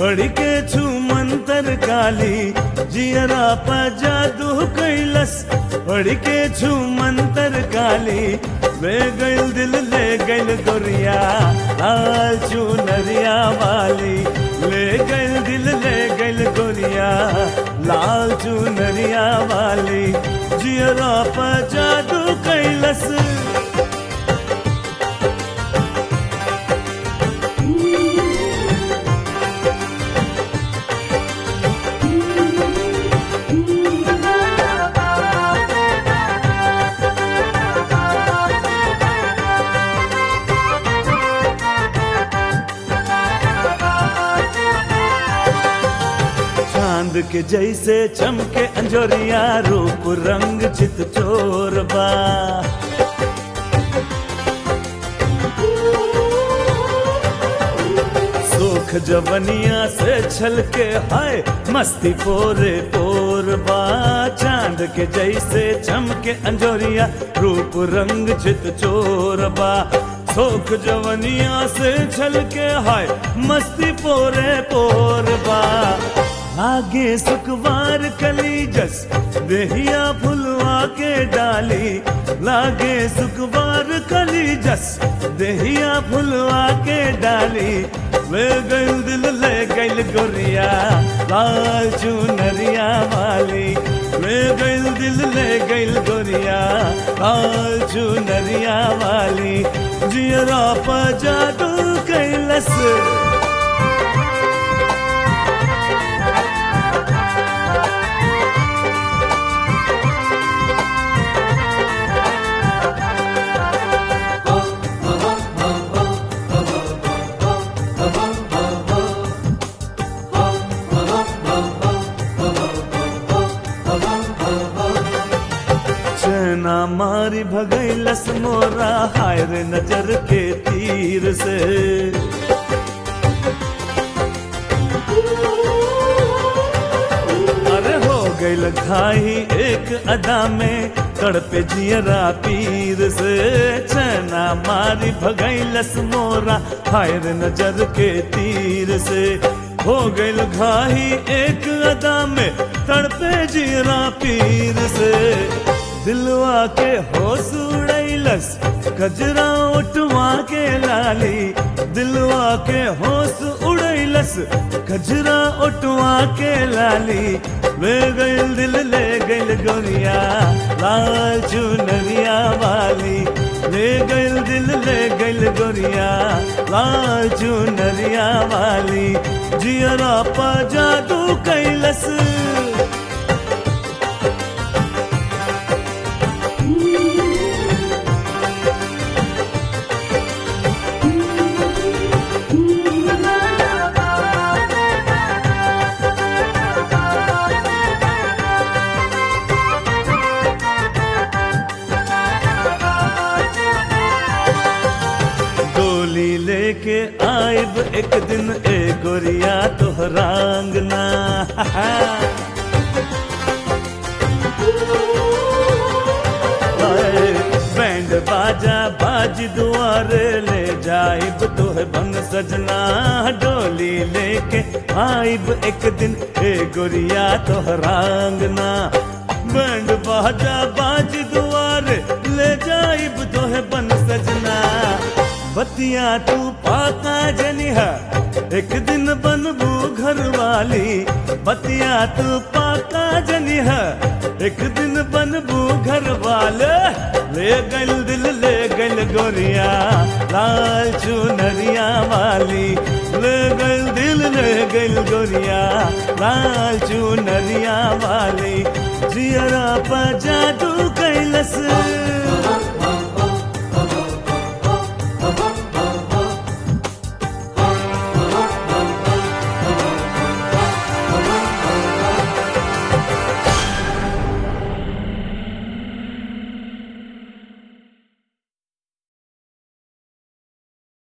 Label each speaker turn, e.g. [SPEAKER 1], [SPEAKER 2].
[SPEAKER 1] पढ़ के छू मंतर काली जियरा पा जादू कैलस पढ़ के छू मंतर काली ले गइल दिल ले गइल गोरिया लाल चुनरिया वाली ले गइल दिल ले गइल गोरिया लाल चुनरिया वाली जियरा पा जादू कैलस चांद के जैसे चमके अंजोरिया रूप रंग चित चोर बा सुख जवनिया से छल के हाय मस्ती पोरे पोर बा चांद के जैसे चमके अंजोरिया रूप रंग चित चोर बा सोख जवनिया से छल के हाय मस्ती पोरे पोर बा आगे सुखवार कली जस देहिया फुलवा के डाली लागे सुखवार कली जस देहिया फुलवा के डाली ले गइल दिल ले गइल गोरिया लाल चुनरिया वाली ले गइल दिल ले गइल गोरिया लाल चुनरिया वाली जियरा पा जादू कैलस चना मारी भगैलस मोरा हाय रे नजर के तीर से अरे हो गइल घाई एक अदा में तड़पे जियरा पीर से चना मारी भगैलस मोरा हाय रे नजर के तीर से हो गइल घाई एक अदा में तड़पे जियरा पीर से दिलवा के होश उड़ैलस कजरा उठवा के लाली दिलवा के होश उड़ैलस कजरा उठवा के लाली ले गइल दिल ले गइल गोरिया लाल चुनरिया वाली ले गइल दिल ले गइल गोरिया लाल चुनरिया वाली जियरा पा जादू कैलस डोली लेके आइब एक दिन ए गोरिया तोहरांगना हाय, बैंड बाजा बाज दुआरे ले जाइब तोहे बन सजना डोली लेके आइब एक दिन ए गोरिया तोहरांगना बैंड बाजा बाज दुआरे ले जाइब तोहे बन सजना बतिया तू पाका जनिहा एक दिन बनबू घर वाली बतिया तू पाका जनिहा एक दिन बनबू घर वाले ले गल दिल ले गल गोरिया लाल चुनरिया वाली ले गल दिल ले गल गोरिया लाल चुनरिया वाली जियरा पा जादू कैलस